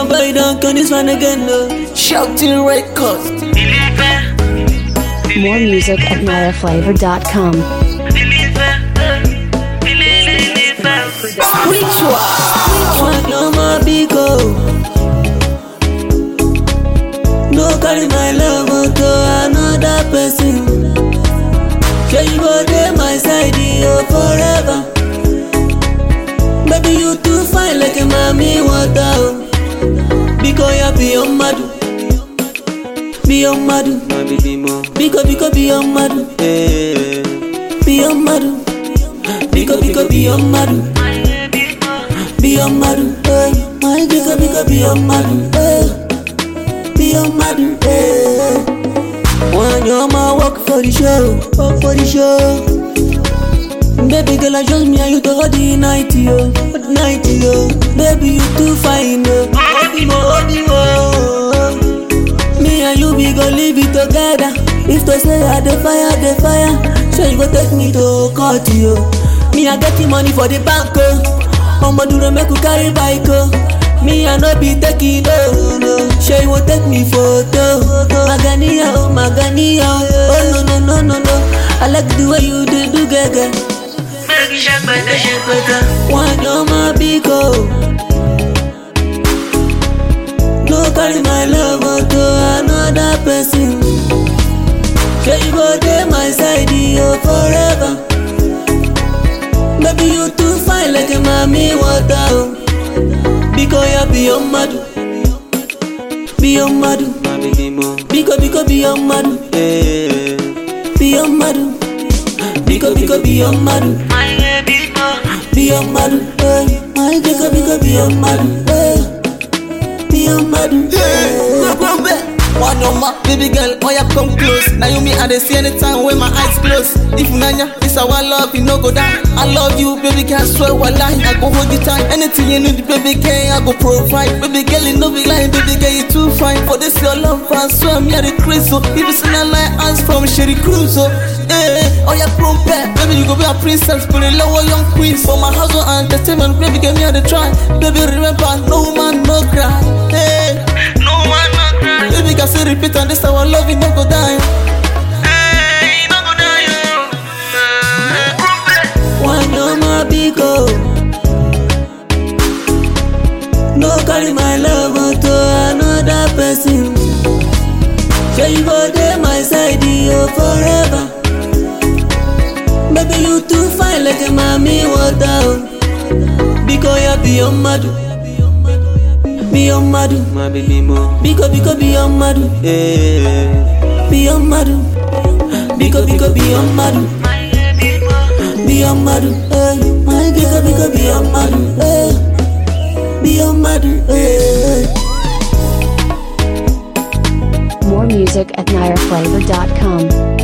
my boy don't come this one again, no. Shouting records. More music at niraflavor.com. Which one? One no more big oh. No carry my love to another person. Sure you go there my side oh forever. Baby you too fine like a mommy water oh. Because you be on madu. Be on madu. My baby mo. Biko biko be on madu. Eh. Be on madu. Biko biko be on madu. Be on madu. Hey. My biko biko be on madu. Hey. Be on madu. Hey. When your man work for the show, work for the show. Baby girl, I just me and you to hold the night, yo, hold the night, yo. Baby, you too fine, yo. Obi mo, obi mo. Me and you, we go live it together. If to say I the fire, the fire, so you go take me to court, yo. Me I get the money for the bank, oh. I'ma do the make you carry bike, oh. Me I no be taking no, no. Sure you won't take me photo. Magania, oh Magania, oh no no no no no. I like the way you do do gaga. One no my big oh. No carry my love to another person. Sure you go there my side, oh forever. Baby you too fine like a mommy water. Oh. Because you be on madu. Be on madu. My baby mo. Biko biko be on madu. Eh. Be on madu. Biko biko be on madu. Be on madu. Hey. My biko biko be on madu. Hey. Be on madu. Hey. One on my baby girl, oh yeah, come close. Now you me and they see anytime when my eyes close. If nanya, this our love, you no go down. I love you, baby girl, swear wallahi, I go hold you tight. Anything you need, baby girl, I go provide. Baby girl, you no be lying, baby girl, you too fine. For this your love, I swear me at the crystal. If you see a line, ask from Sherry Cruise, oh. Eh, oh yeah, chrome back. Baby, you go be a princess, put a lower young queen. For my house, and entertainment, baby, give me a the try. Baby, remember, no man, no cry. Hey. Baby, can say repeat and this our love, it no go die. One no more big oh. No carry my love to another person. Sure you go there my side, oh forever. Baby you too fine like a mommy water. Oh. Because you be on madu. Be on madu. My baby mo. Biko biko be on madu. Eh. Be on madu. Biko biko be on madu. Be on madu. Hey. My biko biko be on madu. Hey. Be on madu. Hey. More music at niraflavor.com.